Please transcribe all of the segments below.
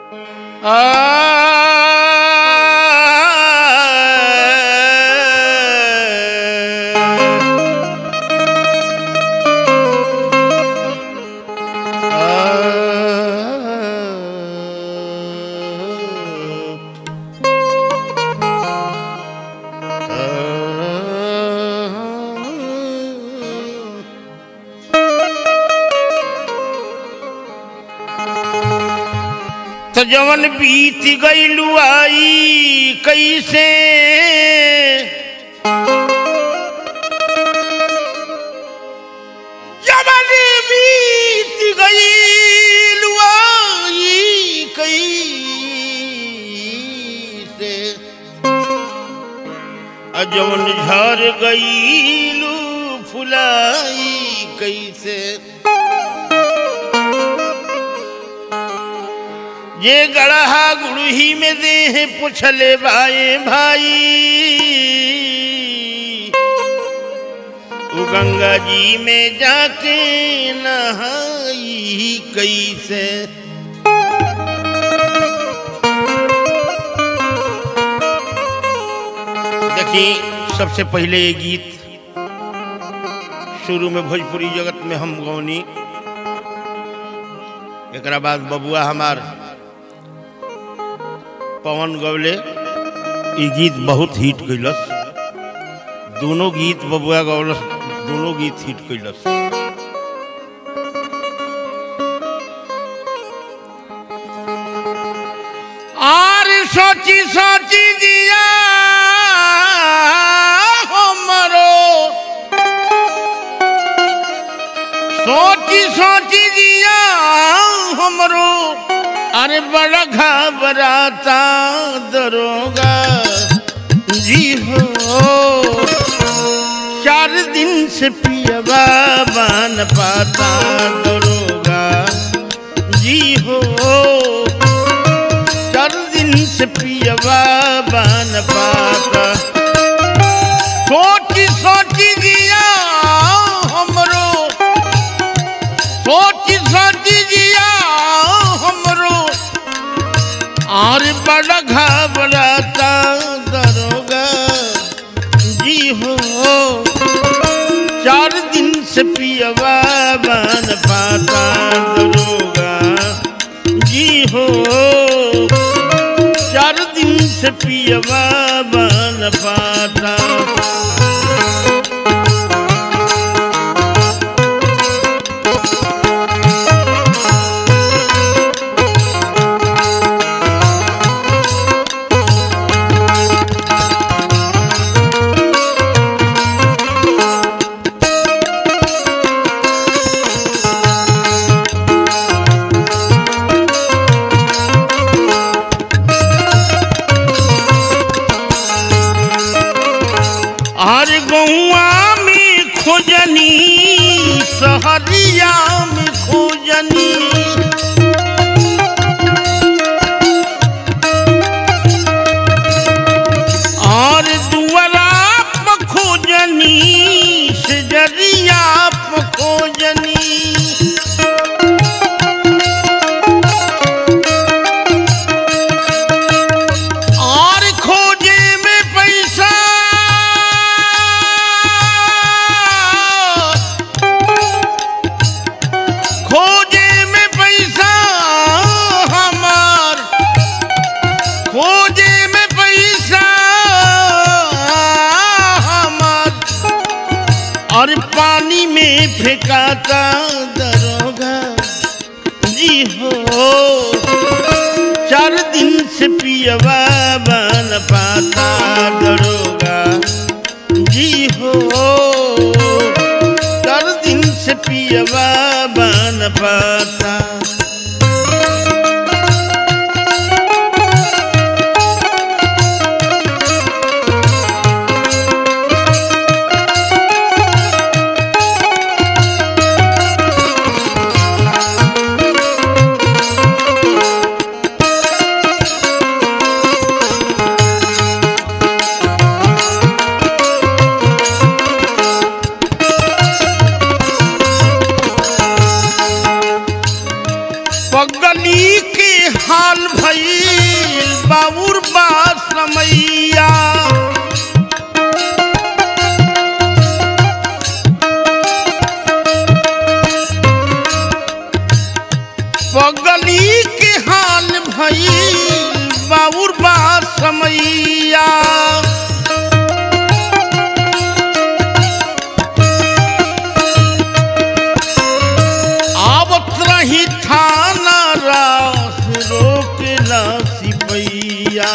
तो जवन बीत गईलू आई कैसे जवन बीत गईलू आई कैसे आ जवन झर गईलू फुलाई कैसे ये गढ़हा गुड़ही में देह पुछले भाई भाई वो गंगा जी में जाके नहाई कैसे देखिए सबसे पहले ये गीत शुरू में भोजपुरी जगत में हम गौनी एक बाद बबुआ हमार पवन गवले ई गीत बहुत हिट कैलस दोनों गीत बबुआ गवलस दोनों गीत हिट कैलस और सोची सोची दिया हमरो सोची सोची दिया हमरो अरे बड़ा घबराता दरोगा जी हो चार दिन से पियबा बन पाता दरोगा जी हो चार दिन से पियबा बन पाता सोची सोची दिया हमरो सोची सोची दिया हमरो और बड़ा घबराता दरोगा जी हो चार दिन से पियवा बन पाता दरोगा जी हो चार दिन से पियवा बन पाता हर गौआ में खोजनी सहरिया में खोजनी और दुआरा पर खोजनी सजरिया पर खोजनी और खोजे में पैसा खोजे में पैसा हमार खोजे में पैसा हमार और पानी में फेंकाता दरोगा जी हो चार दिन से पियवा बन पाता दरोगा जी हो चार दिन से पियवा बन पाता भइल बाबुर बा समैया पगली के हाल भइल बाबुर बा समैया आवत रही थाना रास रोकेला सिपैया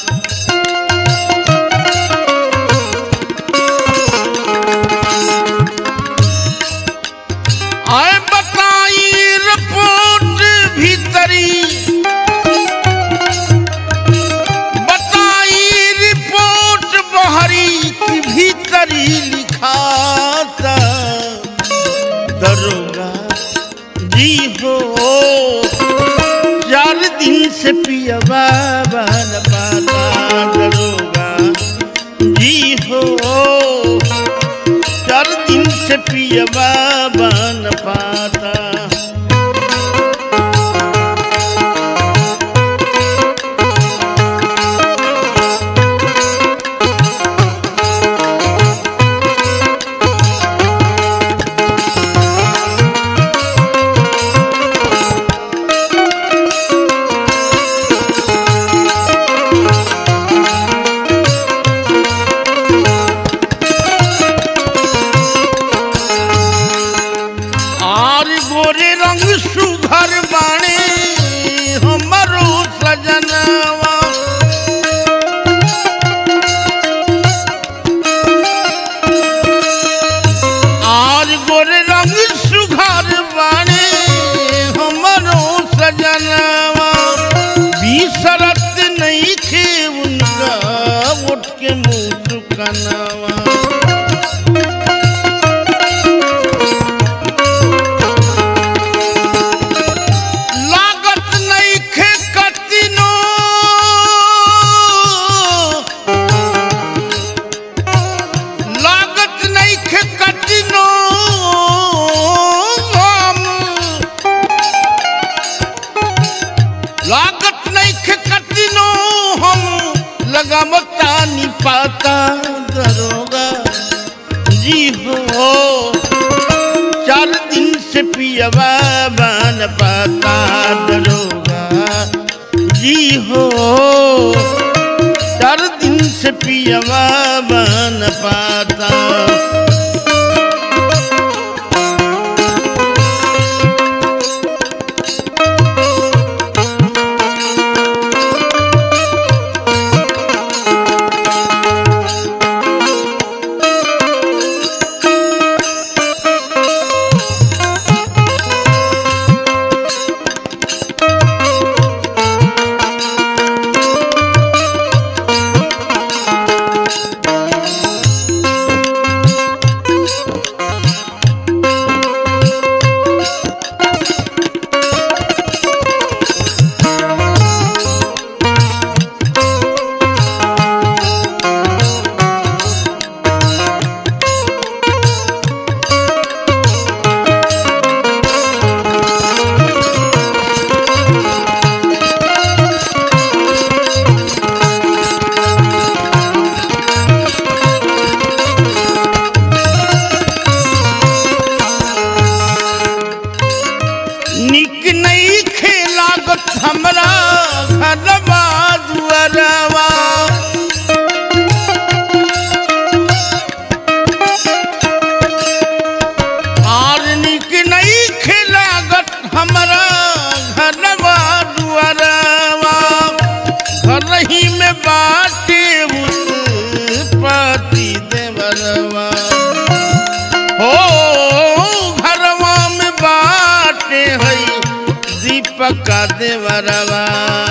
आए बताई रिपोर्ट भीतरी बताई रिपोर्ट बहरी की भीतरी लिखाता दरोगा जी हो चार दिन से पिया बाबा न पाता दरोगा जी हो चार दिन से पिया बाबा न पाता आर गोरे रंग सुघर बाणे हमरो सजनवा आर गोरे रंग सुघर बाणे हमरो सजनवा बिसरत नहीं थे उनका उठ के मुँह चुकनवा लागत नइखे कतिनो लागत नइखे कतिनो हम लागत नइखे कतिनो हम लगामता नि पाता दरोगा जी हो चार दिन से पियवा बन पाता दरोगा जी हो चार दिन से पियवा बन पाता निक नहीं खेलागत हमरा घरवा दुअरवा आर निक नहीं खेलागत हमरा घरवा दुअरवा घर ही में बाटे पति देवरवा हो घरवा में बाटे हई दीपक का देवरवा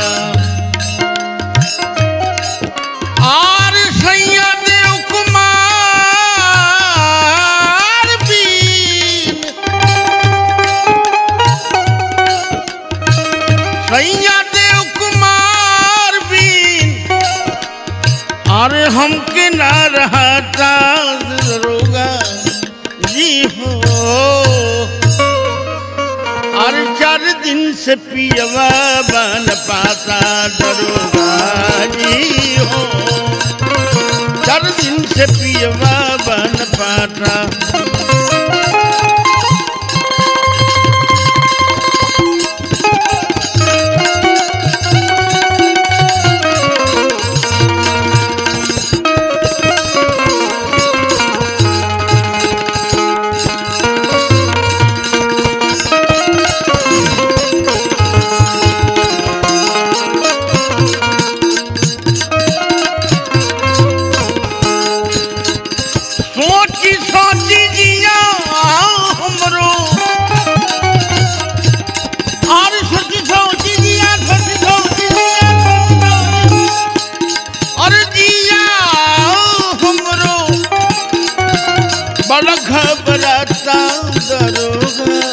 आर सैया देव कुमार बीन सैया देव कुमार बीन अरे हमके ना रहता दरोगा जी हो अरे चार दिन से पियवा बन पाता दरोगा जी हो चार दिन से पियवा बन पाता सोची सोची जिया हमरो और सोची सोची जिया सोची सोची जिया सोची सोची और जिया हमरो बड़ा घबराता दरोगा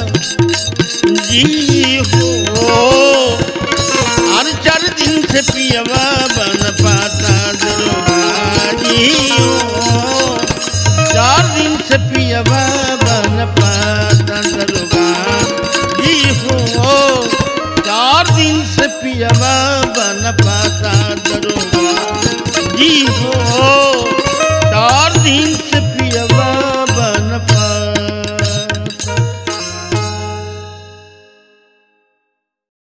जी हो हर चार दिन से पियवा बन पाता दरोगा जी हो चार दिन से पियवा बन पाता दरोगा जी हो चार दिन से पियवा बन पाता दरोगा जी हो